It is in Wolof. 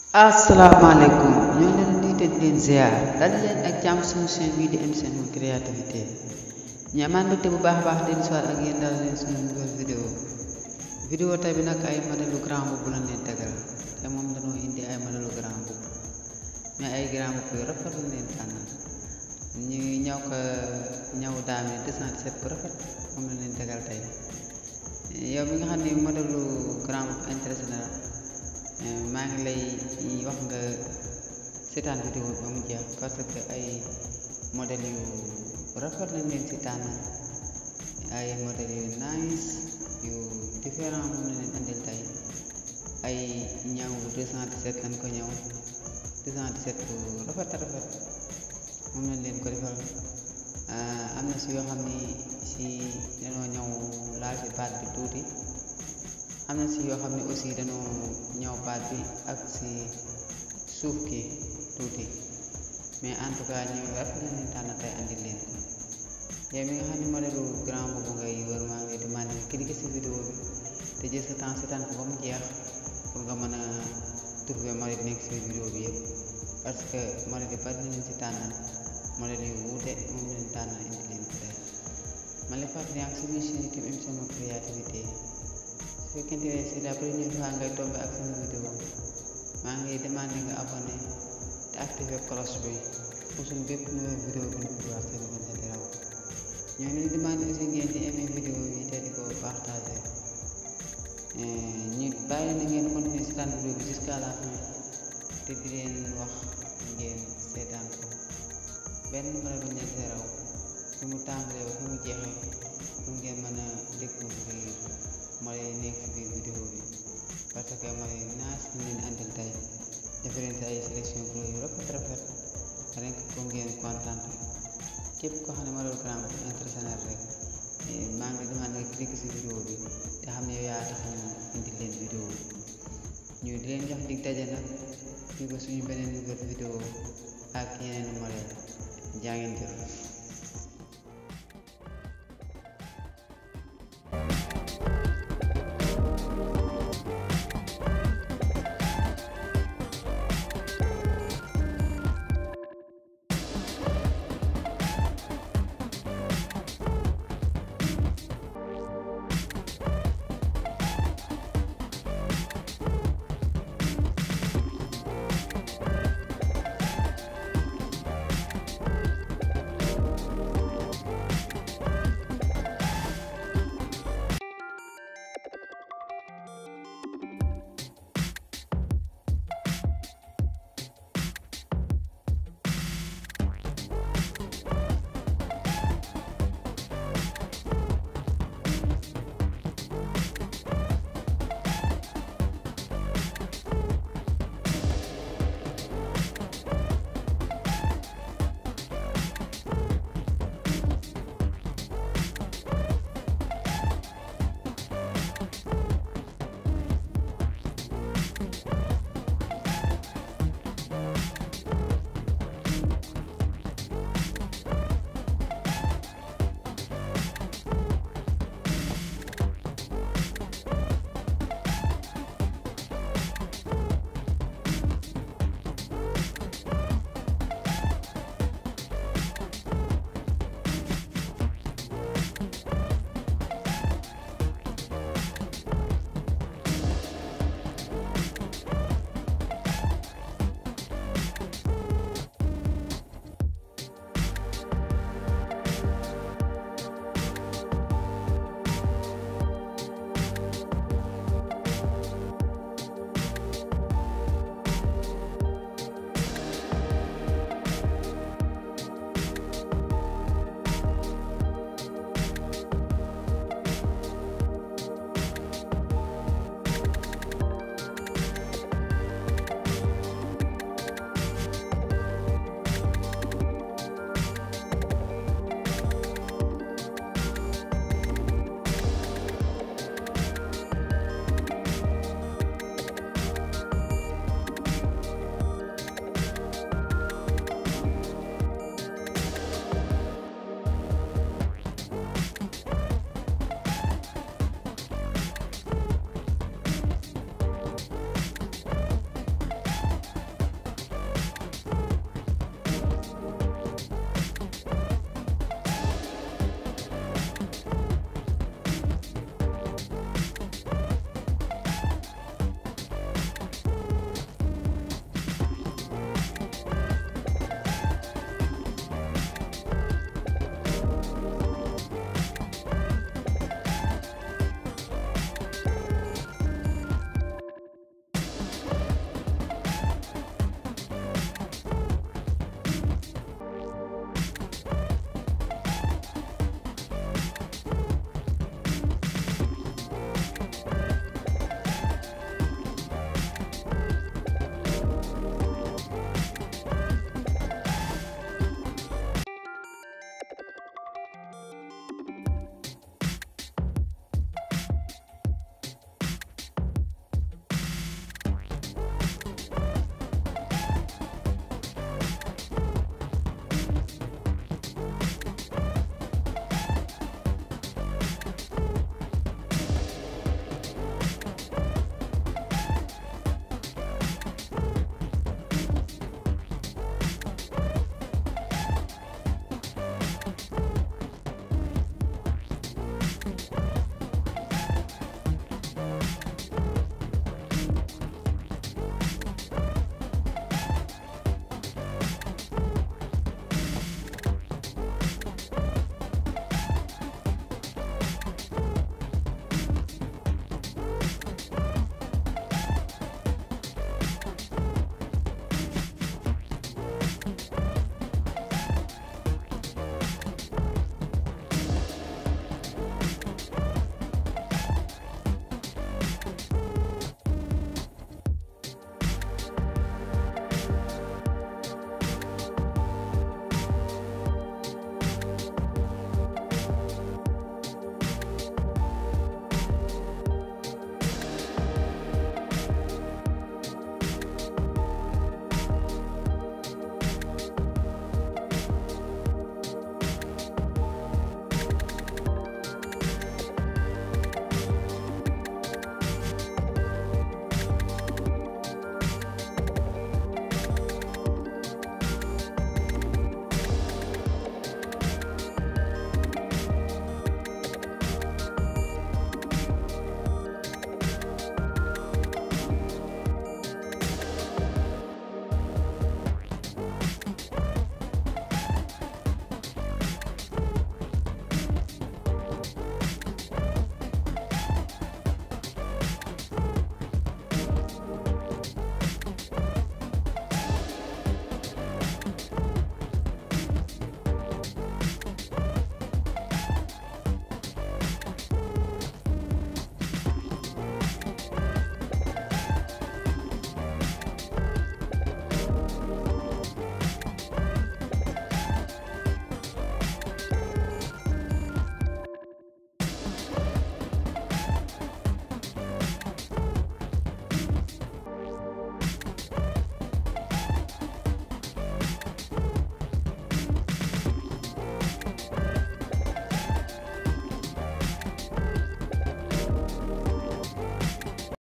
asalaamaaleykum ñoo leen di te di leen ziar dal leen ak jàmm suñu chaîne bii di MCM créativité ñu amaan mbégte bu baax a baax di soir ak yéen daal leen suñu nouvelle vidéo vidéo tey bi nag ay modèlu grand boubou lañ leen tegal te moom dañoo indi ay modèlu grand boubou mais ay grand boubou yu rafet lañ leen tànnal ñu ñaw ko ñaw daame 217 bu rafet moom lañ leen tegal tey yow mi nga xam ne modèlu grand boubou intéressé na maa ngi lay wax nga seetaan vidéo bi ba mu jeex parce que ay modèle yu rafet lañ leen si tànnal ay modèle yu nice yu différent moom la leen andil tey ay ñaw 217 lañ ko ñëw 217 bu rafet rafet moom lañ leen ko defal am na si yoo xam ni si dañoo ñëw laal si baat bi tuuti am na si yoo xam ne aussi dañoo ñëw baat bi ak si suuf ki tuuti mais en tout cas ñu rafet la leen tànn tey andi leen ko yow mi nga xam ne modèlu grand boobu ngay wër maa ngi demandé nga cliquer si vidéo bi te jël sa temps seetaan ko ba mu jeex pour nga mën a trouver modèle nekk si vidéo bi yëpp parce que modèle yi bari na leen si tànnal modèle yu wuute moom leen tànnal indi leen ko tey man la fàttali yaa ngi si biir chaîne YouTube MCM créativité su fekkente ne c'est la première fois ngay tombé ak sama vidéo maa ngi demandé nga abonné te activé cloche bi pour suñu bépp nouvelle vidéo bu ñu dugal seen mën a raw ñoo leen demandé aussi ngeen di aimé vidéo yi te di ko partagé ñu bàyyi na ngeen continuer seetaan vidéo bi jusqu'à la fin te di leen wax ngeen seetaan ko benn mën a bañ leen see raw su mu tàmbalee ba fi mu jeexee pour ngeen mën a découvrir mooy nekk si biir vidéo bi parce que mooy naas ñu leen andil tey différente ay sélection pro yu rafet rafet rek ko ngeen kontaan képp koo xam ne modèle grand bu intéressé na rek maa ngi demande nga cliquer si vidéo bi te xam ne yow yaa tax ñu indi leen vidéo bi ñu di leen jox dig daje nag fii ba suñu beneen nouvelle vidéo ak yeneen modèle jaa ngeen jëf